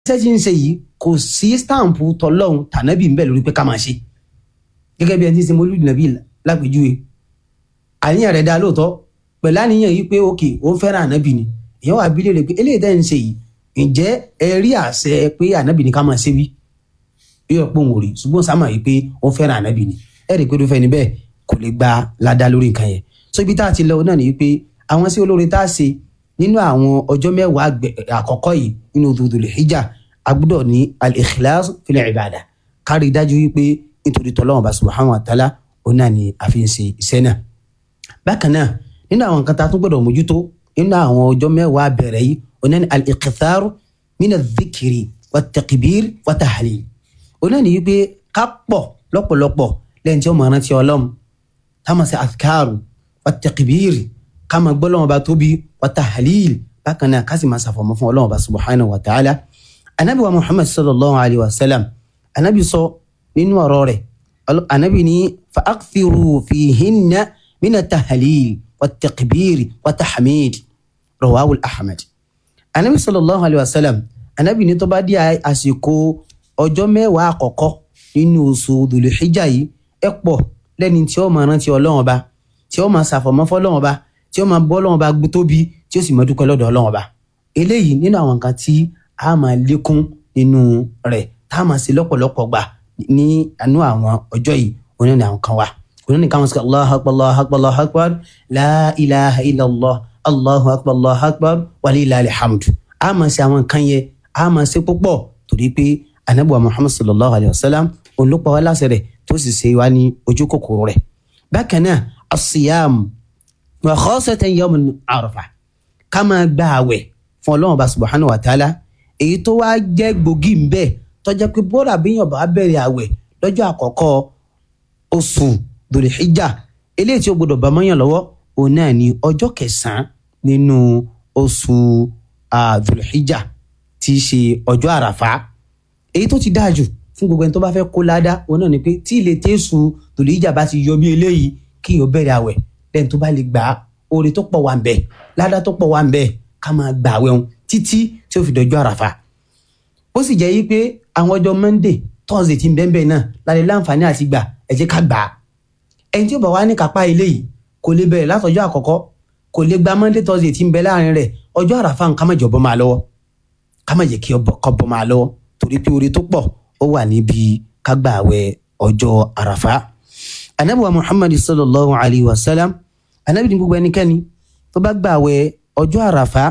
iṣẹ́ tí ń ṣe yìí kò sí stampu tọlọ́hun tànábì ń bẹ lórí pé ká máa ṣe gẹ́gẹ́ bí ẹni tí ń ṣe mọ́lúdì nàbí lápèjúwe àníyàn rẹ̀ dá lóòótọ́ pẹ̀lú àníyàn yìí pé òkè ó ń fẹ́ràn ànábì ni èèyàn wà bí léèrè pé eléyìí tẹ́ ń ṣe yìí ǹjẹ́ ẹ rí àṣẹ pé ànábì ni ká máa ṣe wí yóò pọ̀ wò rí ṣùgbọ́n sáà máa yìí pé ó ń fẹ́ràn ànábì ni ẹ rí i pé irúfẹ́ ni bẹ́ẹ̀ kò lè gba ládá lórí nǹkan yẹn so ibi tá a ti lọ náà ni pé àwọn sí olóore tá a ṣe nínú àwọn ọjọ́ mẹ́wàá àkọ́kọ́ yìí nínú Dhul Hijjah a gbọ́dọ̀ ní al-ikhlas fil ibada kárí dájú wípé nítorí tọ́lọ́wọ́n bá subhanahu wa ta'ala òun náà ni a fi ń ṣe iṣẹ́ náà. bákan náà nínú àwọn nǹkan tá a tún gbọ́dọ̀ mójútó nínú àwọn ọjọ́ mẹ́wàá bẹ̀rẹ̀ yìí òun náà ni al-iqthar min adh-dhikri wat-takbir wat-tahlil. òun náà ni wípé ká pọ̀ lọ́pọ̀lọpọ̀ lẹ́yìn tí ó máa rántí Ọlọ́run ká máa ṣe adhkaru wat-takbir ká máa gbọ́ Ọlọ́run bá tóbi wat-tahlil bákan náà ká sì máa ṣàfọ̀mọ́ fún Ọlọ́run bá subhanahu wa ta'ala anabi wa muhammad sallallahu alayhi wa sallam anabi sọ nínú ọ̀rọ̀ rẹ̀ anabi ní fa akthiru fihinna mina tahalil wa takbir wa tahmid rawahu ahmed anabi sallallahu alayhi wa sallam anabi ní tó bá di àsìkò ọjọ́ mẹ́wàá àkọ́kọ́ nínú oṣù dùlùxíjà yìí ẹ pọ̀ lẹ́ni tí ó máa rántí Ọlọ́run Ọba tí ó máa ṣàfọ̀mọ́ fọ́lọ́run Ọba tí ó máa bọ́ Ọlọ́run Ọba tóbi tí ó sì máa dúpẹ́ lọ́dọ̀ Ọlọ́run Ọba eléyìí nínú àwọn nǹkan tí a máa lékún nínú rẹ̀ tá a máa ṣe lọ́pọ̀lọpọ̀ gbà ní àánú àwọn ọjọ́ yìí oní ní àwọn kan wà oní ní káwọn sọ allahu akbar allahu akbar allahu akbar la ilaha illallah allahu akbar allahu akbar walillahil hamd a máa ṣe àwọn nǹkan yẹn a máa ṣe púpọ̀ torí pé anabu muhammad sallallahu alayhi wa sallam olùpọ̀ wa láṣẹ rẹ̀ tó sì ṣe wá ní ojú kòkòrò rẹ̀ bákan náà asiyam wa khasatan yawm arafa ká máa gba àwẹ̀ fún ọlọ́run ọba subhanahu wa ta'ala èyí tó wá jẹ́ gbòógì ń bẹ tó jẹ́ pé bóra bíyàn bá bẹ̀rẹ̀ àwẹ̀ lọ́jọ́ àkọ́kọ́ oṣù dòlìhíjà eléyìí tí ó gbọdọ̀ bá mọ́yàn lọ́wọ́ òun náà ní ọjọ́ kẹsàn-án nínú oṣù dòlìhíjà tí í ṣe ọjọ́ àràfá èyí tó ti dáa jù fún gbogbo ẹni tó bá fẹ́ kó ládá òun náà ni pé tí ilé tẹ́sù dòlìhíjà bá ti yọ bí eléyìí kí yóò bẹ̀rẹ̀ àwẹ̀ lẹ́yìn tó bá lè gbà á oore tó pọ̀ wà ń bẹ ládá tó pọ̀ wà ń bẹ ká máa gbà àwẹ̀ òun títí tí ó fi dọjọ́ àràfà ó sì jẹ́ yí pé àwọn ọjọ́ monday thursday ti ń bẹ́ẹ̀ bẹ́ẹ̀ náà lálẹ́ láǹfààní àti gbà ẹ jẹ́ ká gbà á ẹni tí ó bá wá ní kápá ilé yìí kò lè bẹ̀rẹ̀ látọjọ́ àkọ́kọ́ kò lè gba monday thursday ti ń bẹ láàrin rẹ̀ ọjọ́ àràfà nǹkan má jẹ́ ọbọ̀ máa lọ́wọ́ ká má jẹ́ kí ọkọ̀ bọ̀ máa lọ́wọ́ torí pé oore tó pọ̀ ó wà níbi ká gbà àwẹ̀ ọjọ́ àràfà anabi wa muhammad sallallahu alayhi wa sallam anabi ní gbogbo ẹnikẹ́ni tó bá gbà àwẹ̀ ọjọ́ àràfà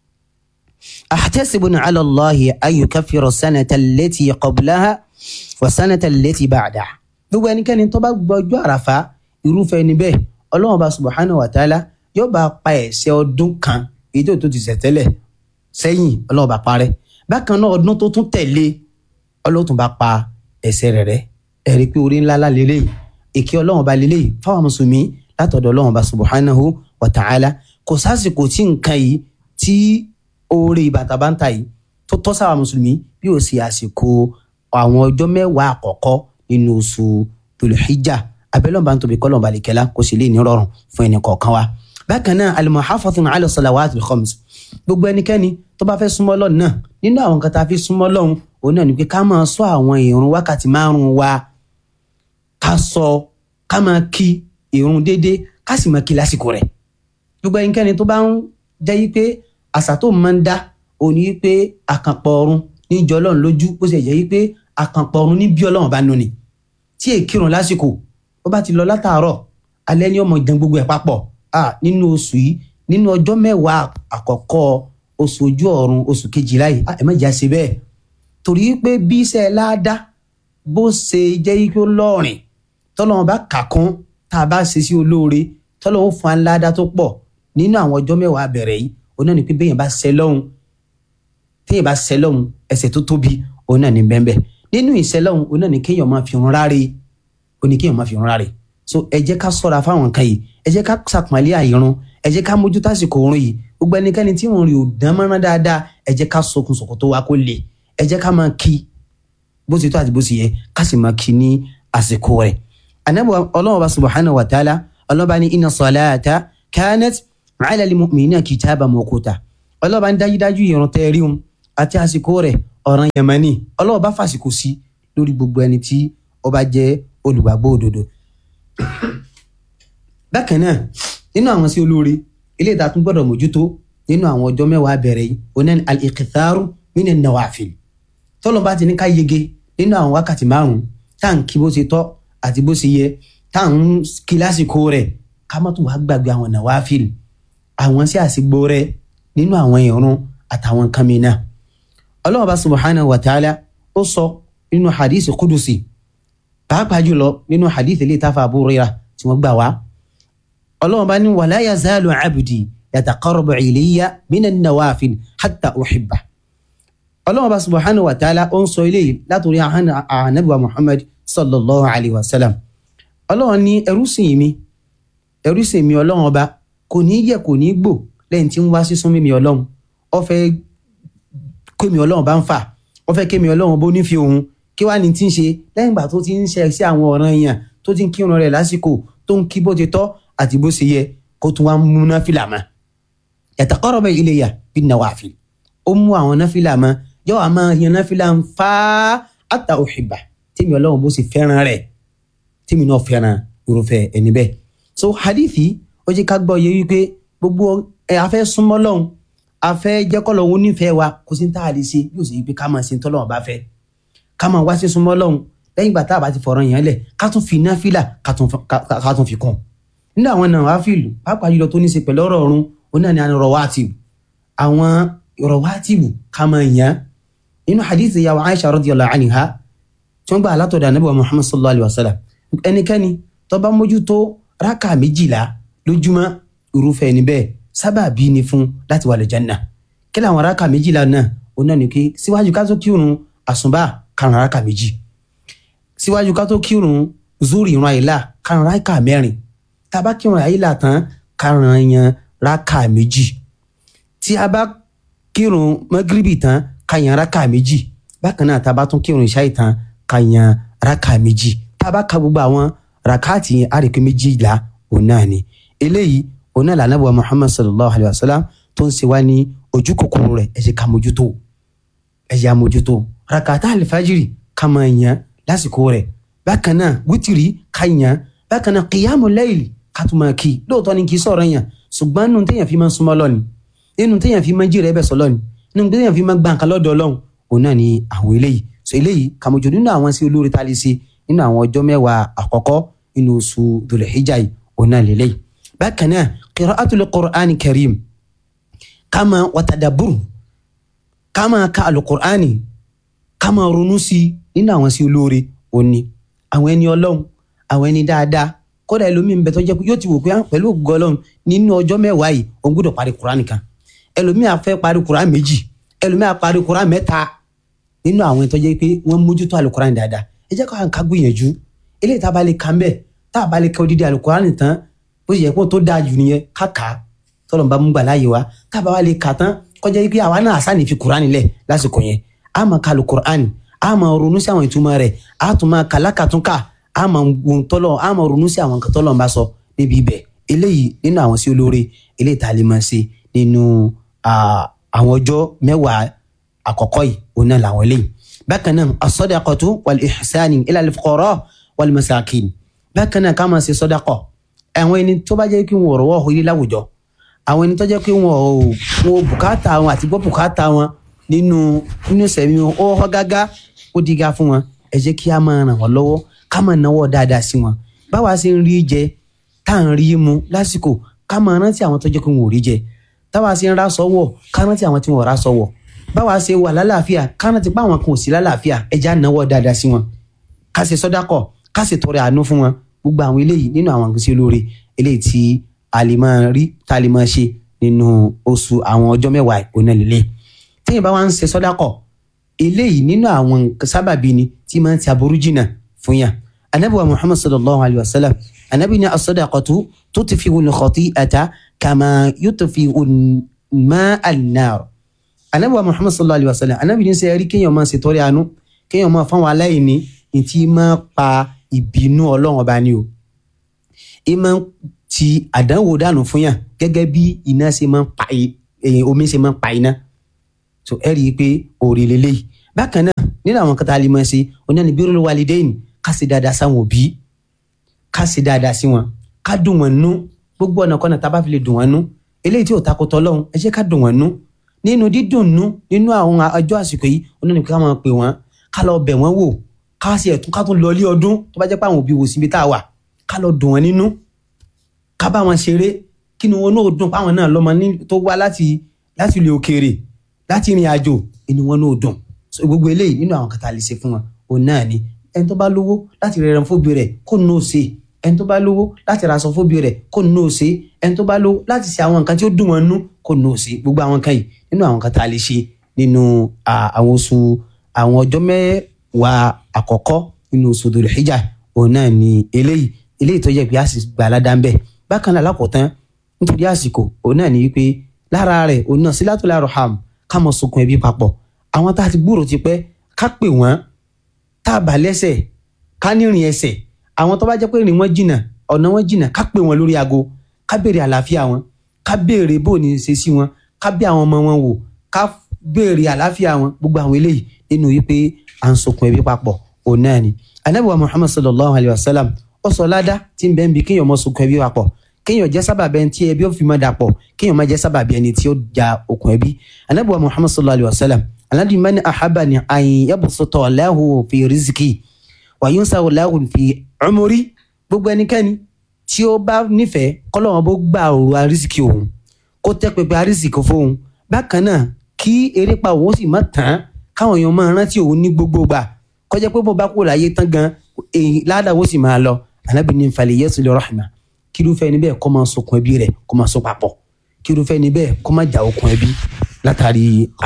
أحتسب على الله أن يكفر السنة التي قبلها والسنة التي بعدها gbogbo ẹnikẹ́ni tó bá gbọ́jọ́ àràfà irúfẹ́ ẹni bẹ́ẹ̀ ọlọ́run bá subahana wa taala yóò bá pa ẹ̀ṣẹ̀ ọdún kan èyí tó tó ti ṣẹ̀ tẹ́lẹ̀ sẹ́yìn ọlọ́run bá parẹ́ bákan náà ọdún tó tún tẹ̀lé ọlọ́run tún bá pa ẹ̀ṣẹ̀ rẹ̀ rẹ́ ẹ̀rí pé orí ńlá lélẹ́yìí èké ọlọ́run bá lélẹ́yìí fáwọn mùsùlùmí látọ̀dọ̀ ọlọ́run bá subahanahu wa taala kò sásìkò tí nǹkan yìí tí oore bàtà bá ń ta yìí tó tọ́ sáwà mùsùlùmí bí ó sì àsìkò àwọn ọjọ́ mẹ́wàá àkọ́kọ́ nínú oṣù tòlùhíjà abẹ́lẹ́ bá ń tóbi kọ́lọ̀ balẹ̀kẹ́lá kó sì lè ní rọrùn fún ẹnì kọ̀ọ̀kan wa. bákan náà al-muhafathun ala salawatil khams gbogbo ẹnikẹ́ni tó bá fẹ́ súnmọ́ Ọlọ́run náà nínú àwọn kan tá a fi súnmọ́ Ọlọ́run òun náà ni pé ká máa sọ àwọn ìrun wákàtí márùn-ún wa ká sọ ká máa kí ìrun déédéé ká sì máa kí lásìkò rẹ̀ gbogbo ẹnikẹ́ni tó bá ń jẹ́ yí pé àṣà tó máa ń dá òní wípé àkànpọ̀ ọ̀run níjọ ọlọ́run lójú ó sì jẹ́ wípé àkànpọ̀ ọ̀run ní bí ọlọ́run bá nù ni tí èkìrùn lásìkò ó bá ti lọ látàárọ̀ alẹ́ ní ọmọ ìdán gbogbo ẹ̀ papọ̀ nínú oṣù yìí nínú ọjọ́ mẹ́wàá àkọ́kọ́ oṣù ojú ọ̀run oṣù kejìlá yìí ẹ má jà sí bẹ́ẹ̀ torí pé bí iṣẹ́ láàdá bó ṣe jẹ́ wípé ó lọ́ọ̀rìn tọ́lọ́run bá kà kún tá a bá ṣe sí olóore tọ́lọ́run fún aláàdá tó pọ̀ nínú àwọn ọjọ́ mẹ́wàá bẹ̀rẹ̀ yìí òun náà ni pé bẹ́yẹn bá ṣẹ lọ́hùn téèyàn bá ṣẹ lọ́hùn ẹ̀ṣẹ̀ tó tóbi òun náà ni bẹ́ẹ̀ nínú ìṣẹ lọ́hùn òun náà ni kéèyàn máa fi hàn ráre ó ní kéèyàn máa fi hàn ráre so ẹ jẹ́ ká sọ́ra fáwọn nǹkan yìí ẹ jẹ́ ká sàpọ́nlé àìrun ẹ jẹ́ ká mójú tásìkò òórùn yìí gbogbo ẹnikẹ́ni tí òun rí ò dán mọ́rán dáadáa ẹ jẹ́ ká sokùn sòkò tó wá kó lè ẹ jẹ́ ká máa kí bó ti tó àti bó ti yẹ ká sì máa kí ní àsìkò rẹ̀ anabu ọlọ́run ọba subhanahu wa ta'ala ọlọ́run bá ní inna salata kanat ala lil mu'minina kitaba mawquta ọlọ́run bá ní dájúdájú ìrun tẹ́ rí un àti àsìkò rẹ̀ ọ̀ràn yẹmẹ́ni ọlọ́wọ́ bá fàsìkò sí lórí gbogbo ẹni tí ó bá jẹ́ olùgbàgbọ́ òdodo. bákan náà nínú àwọn sí olóore eléyìí tá a tún gbọ́dọ̀ mójútó nínú àwọn ọjọ́ mẹ́wàá bẹ̀rẹ̀ yìí onan al-iqtharu minan nawafil tọ́lọ́ bá ti ní ká yege nínú àwọn wákàtí márùn-ún tá à ń kí bó ṣe tọ́ àti bó ṣe yẹ tá à ń kí lásìkò rẹ̀ ká má tún wá gbàgbé àwọn nawafil àwọn sí àsìgbò rẹ̀ nínú àwọn ìrun àtàwọn kan mìíràn ọlọ́run bá subhanahu wa ta'ala ó sọ nínú hadith kudusi pàápàá jùlọ nínú hadith ilé ìtafà Abu Hurairah tí wọ́n gbà wá ọlọ́run bá ní wala yazalu abdi yataqarrabu ilayya minan nawafil hatta uhibba ọlọ́run bá subhanahu wa ta'ala ó ń sọ eléyìí látòrí ànábì wa Muhammad sallallahu alayhi wa sallam ọlọ́run ní ẹrú sìn mi ẹrú sìn mi ọlọ́run ọba kò ní yẹ kò ní gbò lẹ́yìn tí ń wá sísún mímí ọlọ́run ó fẹ́ kémi ọlọ́run bá ń fà ó fẹ́ kémi ọlọ́run bó nífi òun kí wàá ní tí ń ṣe lẹ́yìn ìgbà tó ti ń ṣe sí àwọn ọ̀ràn èèyàn tó ti ń kírun rẹ̀ lásìkò tó ń kí bó ti tọ́ àti bó ṣe yẹ kó tún wá mú náfìlà mọ́ yataqarrabu ilayya bin nawafil ó mú àwọn náfìlà mọ́ yóò wá máa yan náfìlà ń fa hatta uhibba tèmi ọlọ́run bó ṣe fẹ́ràn rẹ̀ tèmi náà fẹ́ràn irúfẹ́ ẹni bẹ́ẹ̀ so hadithi ó jẹ́ ká gbọ́ yẹ wípé gbogbo ẹ afẹ́ súnmọ́ lọ́hùn afẹ́ jẹ́kọ́ lọ́hùn onífẹ̀ẹ́ wa kò sí ní tá a lè ṣe yóò sì pé ká máa ṣe tọ́lọ́hùn bá fẹ́ ká máa wá sí súnmọ́ lọ́hùn lẹ́yìn ìgbà tá a bá ti fọ̀rọ̀ yẹn lẹ̀ ká tún fi náfìlà ká tún fi kún nínú àwọn náà wá fìlù pàápàá jùlọ tó ní ṣe pẹ̀lú ọ̀rọ̀ ọ̀run ó náà ní àwọn rawatib àwọn rawatib ká máa yàn nínú hadith ìyàwó Aisha radiyallahu anha tí wọ́n gbà látọ̀dọ̀ Ànábì wa Muhammad sallallahu alayhi wa sallam ẹnikẹ́ni tó bá mójútó rákà méjìlá lójúmọ́ irúfẹ́ ẹni bẹ́ẹ̀ sábàbí ni fún láti wà lẹ́jànnà kí làwọn rákà méjìlá náà ó náà ní kí síwájú ká tó kírun àsùnbà karùn rákà méjì síwájú ká tó kírun zuri ìran àyílà karùn rákà mẹ́rin tá a bá kírun àyílà tán karùn yan rákà méjì tí a bá kírun mọ́gíríbì tán ká yan rákà méjì bákan náà tá a bá tún kírun ìṣáì tán ká yan rákà méjì tá a bá ka gbogbo àwọn ràkáàtì yẹn àrèké méjìlá òun náà ni eléyìí òun náà lànà bọ̀ muhammad sallallahu alayhi wa sallam tó ń ṣe wá ní ojú kòkòrò rẹ̀ ẹ jẹ́ ká mójútó ẹ jẹ́ àmójútó ràkàtà àlìfájìrì ká máa yàn lásìkò rẹ̀ bákan náà wítìrì ká yàn bákan náà kìyàmù láìlì ká tún máa kí i lóòótọ́ ni kì í sọ̀rọ̀ yàn ṣùgbọ́n nínú téèyàn fi máa ń súnmọ́ lọ́ni nínú téèyàn fi máa ń jí rẹ̀ bẹ̀ sọ lọ́ni nínú téèyàn fi máa ń gbà nǹkan lọ́dọ̀ ọlọ́run òun náà ni àwọn eléyìí so eléyìí kàmójú nínú àwọn sí olórí tá a lè ṣe nínú àwọn ọjọ́ mẹ́wàá àkọ́kọ́ nínú oṣù Dhul-Hijjah yìí òun náà lélẹ́yìí bákan náà qira'atul Qur'ani karim kama watadaburu kama ka alukur'ani kama ronú sí nínú àwọn sí olóore òní àwọn ẹni ọlọ́run àwọn ẹni dáadáa kódà ẹlòmíín bẹ tó jẹ́ pé yóò ti wò pé pẹ̀lú ògùn ọlọ́run nínú ọjọ́ mẹ́wàá yìí òun gbọ́dọ̀ parí kur'ani kan ẹlòmíín á fẹ́ parí kur'ani méjì ẹlòmíín á parí kur'ani mẹ́ta nínú àwọn tó jẹ́ pé wọ́n mójútó alukur'ani dáadáa ẹ jẹ́ ká gbìyànjú eléyìí tá a bá lè kà ń bẹ̀ tá a bá lè kà odidi alukur'ani tán bó ṣe yẹ kó tó dáa jù nìyẹn ká kà á tọ́lọ̀ bá mú gbà láàyè wa tá a bá wá lè kà tán kọjá yìí pé àwa náà àṣà ní fi kur'ani lẹ̀ lásìkò yẹn a máa ka alukur'ani a máa ronú sí àwọn ìtumọ̀ rẹ̀ a tún máa kà lákàtúnkà a máa wọn tọ́lọ̀ a máa ronú sí àwọn nǹkan tọ́lọ̀ ń bá sọ níbi ibẹ̀ eléyìí nínú àwọn sí olóore eléyìí tá a lè máa ṣe nínú àwọn ọjọ́ mẹ́wàá àkọ́kọ́ yìí òun náà làwọn eléyìí bákan náà as-sadaqatu wal ihsani ila al-fuqara wal masakin bákan náà ká máa ṣe sọdakọ àwọn ẹni tó bá jẹ́ kí wọn rọwọ́ orí láwùjọ àwọn ẹni tó jẹ́ pé wọn ò wọn bùkátà wọn àti gbọ́ bùkátà wọn nínú nínú sẹ̀mí wọn ó họ́ gágá ó diga fún wọn ẹ jẹ́ kí a máa ràn wọ́n lọ́wọ́ ká máa náwó dáadáa sí wọn báwa ṣe ń rí jẹ tá à ń rí mu lásìkò ká máa rántí àwọn tó jẹ́ pé wọn ò rí jẹ táwa ṣe ń rásọ wọ̀ ká rántí àwọn tí wọn ò rásọ wọ̀ báwa ṣe wà lálàáfíà ká rántí pé àwọn kan ò sí lálàáfíà ẹ já náwó dáadáa sí wọn ká ṣe sọdákọ ká ṣe tọrẹ àánú fún wọn gbogbo àwọn eléyìí nínú àwọn nǹkan sí olóore eléyìí tí a lè máa rí tá a lè máa ṣe nínú oṣù àwọn ọjọ́ mẹ́wàá ìpónà lélẹ̀ téèyàn bá wá ń ṣe sọdákọ eléyìí nínú àwọn nǹkan sábàbí ni tí máa ń ti aburú jìnnà fún yàn anabi wa muhammad sallallahu alayhi wa sallam anabi ni as-sadaqatu tutfi'u al-khati'ata kama yutfi'u al-ma'a an-nar anabi wa muhammad sallallahu alayhi wa sallam anabi ní sẹ́yìn rí kéèyàn máa ṣe tọrẹ àánú kéèyàn máa fáwọn aláìní ìtì máa pa ìbínú ọlọ́run ọba ni o ìmọ̀ ti àdánwò dànù fún yàn gẹ́gẹ́ bí iná ṣe máa ń pa omi ṣe máa ń pa iná so ẹ rí i pé òrì lélẹ́yìí bákan náà nínú àwọn kan tá a lè máa ṣe oní ni birrul walidain ká ṣe dáadáa sáwọn òbí ká ṣe dáadáa sí wọn ká dùn wọn nú gbogbo ọ̀nà kọ́nà tá a bá fi lè dùn wọn nú eléyìí tí ò takò tọ́lọ́hún ẹ jẹ́ ká dùn wọn nú nínú dídùn nú nínú àwọn ọjọ́ àsìkò yìí oní ni ká máa pè wọ́n ká lọ bẹ̀ wọ́n wò ká sì ẹ̀tún ká tún lọ ilé ọdún tó bá jẹ́ pé àwọn òbí wò síbi tá a wà ká lọ dùn wọn nínú ká bá wọn ṣeré kí ni wọn náà dùn páwọn náà lọ́mọ tó wá láti láti ilé òkèèrè láti ìrìn àjò inú wọn náà dùn so gbogbo eléyìí nínú àwọn kàtà lè ṣe fún wọn òun náà ni ẹni tó bá lówó láti rẹ ẹran fóbi rẹ kó nù ó ṣe ẹni tó bá lówó láti ra aṣọ fóbi rẹ kó nù ó ṣe ẹni tó bá lówó láti ṣe àwọn nǹkan tí ó dùn wọn nú kó nù ó ṣe gbogbo àwọn kan yìí nínú àwọn kàtà lè ṣe nínú àwọn oṣù àwọn ọjọ́ mẹ́wàá àkọ́kọ́ nínú oṣù Dhul Hijjah òun náà ni eléyìí eléyìí tó yẹ pé a sì gbà ládàá ń bẹ bákan náà lákòótán nítorí àsìkò òun náà ni wípé lára rẹ̀ òun náà silatul arham ká mọ sunkún ẹbí papọ̀ àwọn tá a ti gbúrò ti pẹ́ ká pè wọ́n tá a bà lẹ́sẹ̀ ká nírìn ẹsẹ̀ àwọn tó bá jẹ́ pé rìn wọ́n jìnnà ọ̀nà wọn jìnnà ká pè wọ́n lórí aago ká béèrè àlàáfíà wọn ká béèrè bó ní ṣe sí wọn ká bí àwọn ọmọ wọn wò ká béèrè àlàáfíà wọn gbogbo àwọn eléyìí nínú wípé à ń sunkún ẹbí papọ̀ òun náà ni anabi wa muhammad sallallahu alayhi wa sallam ó sọ ládá tí ń bẹ́ẹ̀ ń bi kéèyàn mọ sunkún ẹbí papọ̀ kéèyàn jẹ́ sábàbí ẹni tí ẹbí ó fi mọ́ dàpọ̀ kéèyàn má jẹ́ sábàbí ẹni tí ó ja okùn ẹbí anabi wa muhammad sallallahu alayhi wa sallam aladi mani ahaba ni ayin yabusutọ lahu fi riziki wa yunsa lahu fi umuri gbogbo ẹnikẹ́ni tí ó bá nífẹ̀ẹ́ kọ́lọ́wọ́n bó gba òru arísìkì òun kó tẹ́ pẹpẹ arísìkì fóun bákan náà kí erépa òun sì má tán káwọn èèyàn máa rántí òun ní gbogbo gbà kọjá pé bó bá kúrò láyé tán gan èyí ládàá sì máa lọ anábì ní nfàlẹ̀ yẹ́sù lè rahma kírúfẹ́ ni bẹ́ẹ̀ kó máa sokùn ẹbí rẹ̀ kó máa so papọ̀ kírúfẹ́ ni bẹ́ẹ̀ kó máa jà okùn ẹbí látàrí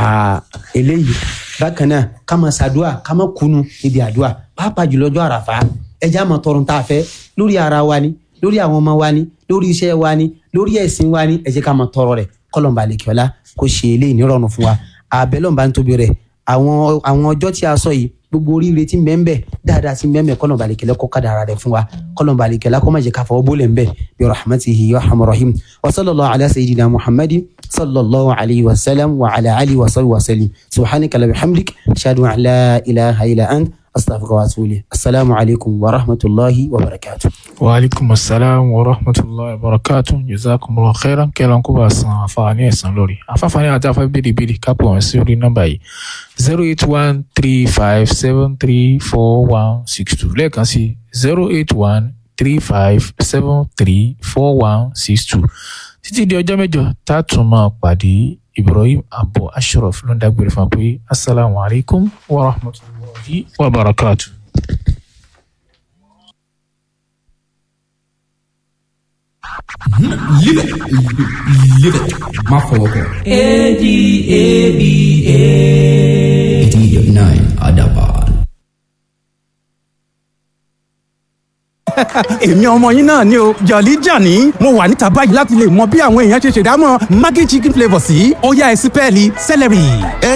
eléyìí bákan náà ká máa ṣàdúà ká máa kunu níbi àdúà pàápàá jùlọ ọjọ́ àràfà ẹjẹ́ àmọ́ tọrùn tá a fẹ́ lórí ara wa ni lórí àwọn ọmọ wa ni lórí iṣẹ́ wa ni lórí ẹ̀sìn wa ni ẹ jẹ́ ká máa tọrọ rẹ̀ kọ́lọ̀mbà lèkìọ́lá kó ṣe eléyìí nírọ̀rùn fún wa àbẹ̀lọ́mbà ń tóbi rẹ̀ àwọn àwọn ọjọ́ tí a sọ yìí gbogbo oríire tí mbẹ́mbẹ́ dáadáa tí mbẹ́mbẹ́ kọ́nà balikẹ́lẹ́ kó kádàrá rẹ̀ fún wa kọ́nà balikẹ́lẹ́ kó má jẹ́ ká fọwọ́ bólẹ̀ mbẹ́ bí rahmatihi ya rahman rahim wa sallallahu ala sayyidina muhammadin sallallahu alayhi wa sallam wa ala alihi wa sallam wa sallim subhanaka la bihamdik ashhadu an la ilaha illa ant astaghfiruka wa atubu ilayk assalamu alaykum wa rahmatullahi wa barakatuh. wa aleykum asalaam wa rahmatulahi wa barakatuh jazakumullahu khairan kẹlọn kó bá san àǹfààní ẹ̀san lórí àǹfààní àti àfa bìrìbìrì kápò wọn sí orí nọ́mbà yìí zero eight one three five seven three four one six two lẹ́ẹ̀kan sí zero eight one three five seven three four one six two títí di ọjọ́ mẹ́jọ tá a tún máa pàdé ibrahim abu ashraf ló ń dágbére fún wa pé asalaamualeykum wa rahmatulahi wa barakatuh. Live it. Live it. Má fọwọ́ kọ. A-D-A-B-A. eighty nine Adaban. èmi ọmọ yín náà ni o jọ̀lí jàní mo wà níta báyìí láti lè mọ bí àwọn èèyàn ṣe ṣèdámọ̀ maggi chicken flavour sí ọ̀yá ẹ̀sìn pẹ́ẹ́lí celery.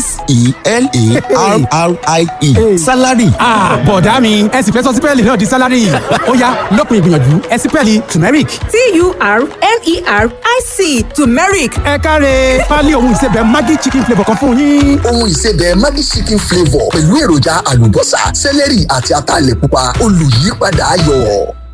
s-e-l-a-r-r-i-e salary Ah, bọ̀dá mi ẹ sì fẹ́ sọ sípẹ́ẹ̀lì náà di sálárì ọ̀yá lópin ìgbìyànjú ẹ̀sìn pẹ́ẹ́lì turmeric. T-U-R-M-E-R-I-C turmeric ẹ káre pálí ohun ìsebẹ̀ maggi chicken flavour kan fún yín. ohun ìsebẹ̀ Maggi chicken flavour pẹ̀lú èròjà àlùbọ́sà sẹ́lẹ̀rì àti ataalẹ̀ pupa olùyípadà ayọ̀.